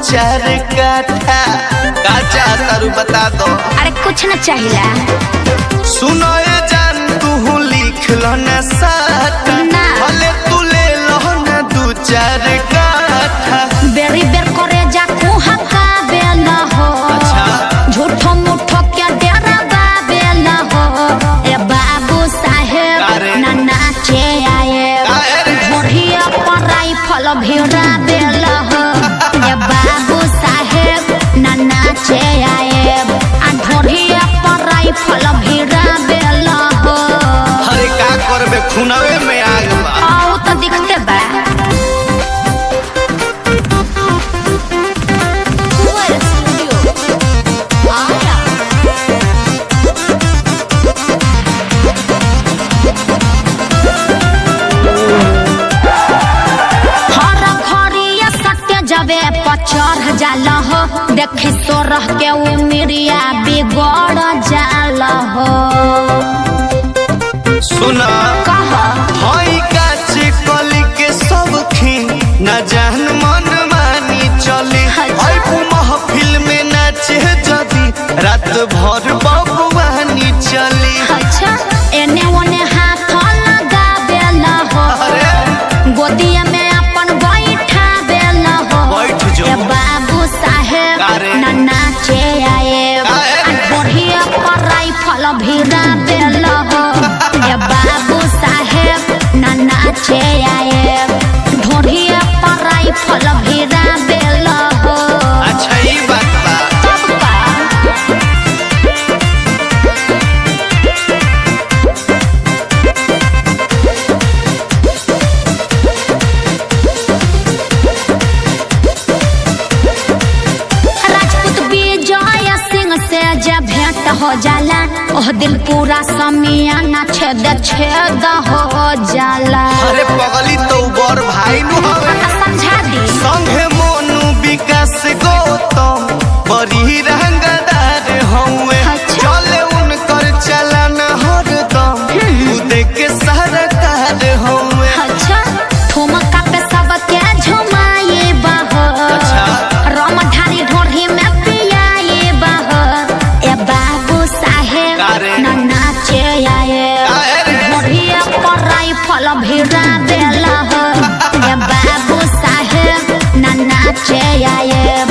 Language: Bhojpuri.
चार काठा का चाहता रू बता दो अरे कुछ न चाहिला सुनो ये जान तू लिख लो न साथ ना। भले तू ले लो न दू चार काठा बेरी बेर करे जा कुहका बेला हो अच्छा। झूठो मूठो क्या डेरा बेला हो ए बाबू साहेब अरे। ना नाचे आए अरे। घोड़िया पर राइफल भिड़ा बेला हो ए बाबू साहेब ना नाचे आए आ घोड़िया पर राइफल भिड़ा बेला हो अरे का करबे खुनवे में आग बा आओ तो दिखते बा हर घड़िया सत्य जबे पचर जाल हो देखी तो रह के वो मिरिया बिगड़ जाल हो सुना कह हई काचे कली के सब खीन न जान मन मानी चली अच्छा। हई महफिल में नाचे जदी रात भर बबुआनी चली अच्छा एने ओने हाथ लगा बेला हो अरे गोदिया में अपन बैठा बेला हो बैठ जो। ए बाबू साहेब अरे। ना नाचे आए अरे। बढ़िया पर राइफल भिड़ा बेला हो ए बाबू साहेब ना नाचे आए ढोढ़िया पर राइफल भिड़ा बेला हो अच्छा ई बात बा तब का राजपूत विजय सिंह से जब भेंट हो जाला ओह दिल पूरा समियाना छेद छेद हो जाला अरे पगली तो बर भाई नु हवे समझा दी संगे मोनू विकास गौतम बड़ी रंगदार हउए अच्छा। चले उनकर चलन हरदम खुद के सरकार हउए अच्छा ठुमका पे सबके झुमाए बह अच्छा। रमधारी ढोढ़ी में पियाए बह ए बाबू साहेब अरे। न नाचे आए अरे। ढोढ़िया पर राइफल भिड़ा देला हो ए बाबू साहेब न नाचे आए